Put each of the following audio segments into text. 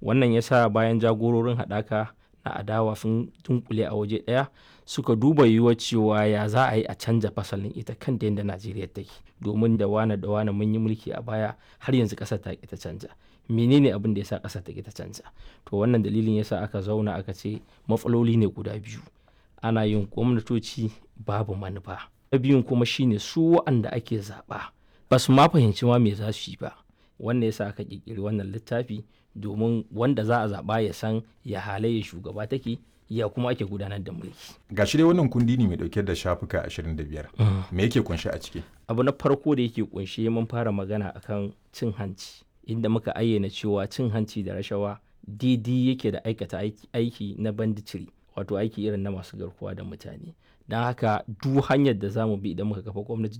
wannan ya sa bayan jagororin haɗaka na adawa sun dunkule a waje ɗaya suka duba yiwuwar cewa ya za a yi a canja fasalin ita kanta yadda najeriya take domin da wane da wane mun yi mulki a baya har yanzu ƙasar ta ta canja menene abin da ya sa ƙasar ta ta canja to wannan dalilin ya sa aka zauna aka ce matsaloli ne guda biyu ana yin gwamnatoci babu manufa na biyun kuma shine su wa'anda ake zaɓa ba su ma fahimci ma me za su yi ba wannan yasa aka ƙirƙiri wannan littafi domin wanda za a zaɓa ya san ya halayya shugaba take ya kuma ake gudanar da mulki ga shi dai wannan kundi ne mai dauke da shafuka 25 me yake kunshe a ciki abu na farko da yake kunshe mun fara magana akan cin hanci inda muka ayyana cewa cin hanci da rashawa daidai yake da aikata aiki na banditiri wato aiki irin na masu garkuwa da mutane don haka duk hanyar da za mu bi idan muka kafa gwamnati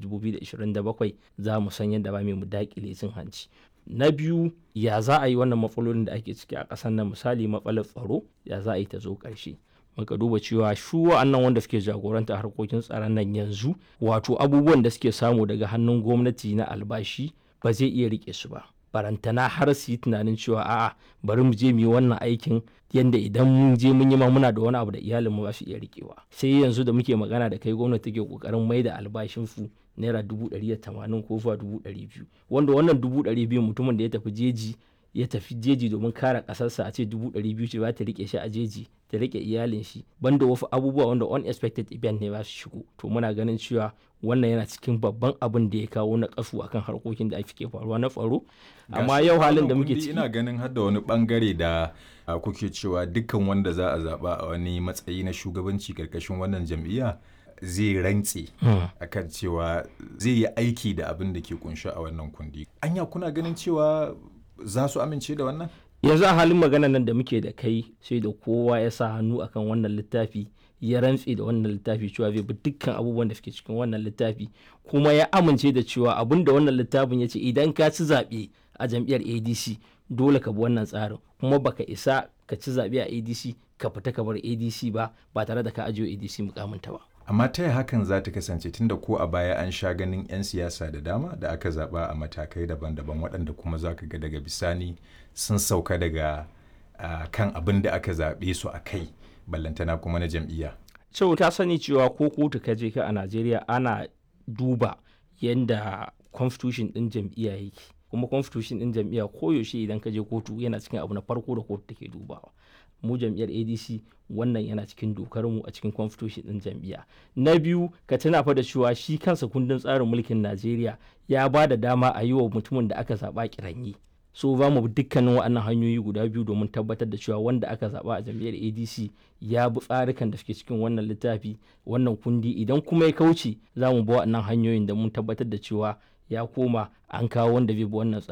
2027 za mu san yadda ba mu dakile cin hanci na biyu ya za a yi wannan matsalolin da ake ciki a ƙasar nan misali matsalar tsaro ya za a yi ta zo ƙarshe muka duba cewa shu wa'annan wanda suke jagoranta harkokin tsaron nan yanzu wato abubuwan da suke samu daga hannun gwamnati na albashi ba zai iya rike su ba barantana har su yi tunanin cewa a'a bari mu je mu yi wannan aikin yadda idan mun je mun yi ma muna da wani abu da iyalinmu ba su iya rikewa sai yanzu da muke magana da kai gwamnati take kokarin mai da albashin su naira dubu ɗari da tamanin ko zuwa dubu ɗari biyu wanda wannan dubu ɗari biyu mutumin da ya tafi jeji ya tafi jeji domin kare ƙasarsa a ce dubu ɗari biyu ce ba ta rike shi a jeji ta rike iyalin shi banda wasu abubuwa wanda unexpected event ne ba su shigo to muna ganin cewa wannan yana cikin babban abin da ya kawo na kasu akan harkokin da ake faruwa na tsaro amma yau halin da muke ciki ina ganin har da wani bangare da kuke cewa dukkan wanda za a zaba a wani matsayi na shugabanci karkashin wannan jam'iyya zai rantse akan cewa zai yi aiki da abin da ke kunshi a wannan kundi anya kuna ganin cewa za su amince da wannan yanzu a halin magana nan da muke da kai sai da kowa ya sa hannu akan wannan littafi ya rantse da wannan littafi cewa zai bi dukkan abubuwan da suke cikin wannan littafi kuma ya amince da cewa abin da wannan littafin ya ce idan ka ci zaɓe a jam'iyyar adc dole ka bi wannan tsarin kuma baka isa ka ci zaɓe a adc ka fita ka bar adc ba ba tare da ka ajiye adc mukaminta ba amma ta hakan za ta kasance tunda ko a baya an sha ganin 'yan siyasa da dama da aka zaba a matakai daban-daban waɗanda kuma za ka ga daga bisani sun sauka daga uh, kan abin da aka zaɓe su a kai ballantana kuma na jam'iyya. so ta sani cewa ko kotu ka je ka a najeriya ana duba yadda constitution ɗin jam'iyya yake kuma constitution ɗin jam'iyya koyaushe idan ka je kotu yana cikin abu na farko da kotu take dubawa mu jam'iyyar adc wannan yana cikin dokar mu a cikin constitution din jam'iyya na biyu ka tuna fa da cewa shi kansa kundin tsarin mulkin najeriya ya ba da dama a yi wa mutumin da aka zaba kiranyi so za mu bi dukkanin waɗannan hanyoyi guda biyu domin tabbatar da cewa wanda aka zaba a jam'iyyar adc ya bi tsarikan da suke cikin wannan littafi wannan kundi idan kuma ya kauce za mu bi waɗannan hanyoyin da mun tabbatar da cewa ya koma an kawo wanda zai bi wannan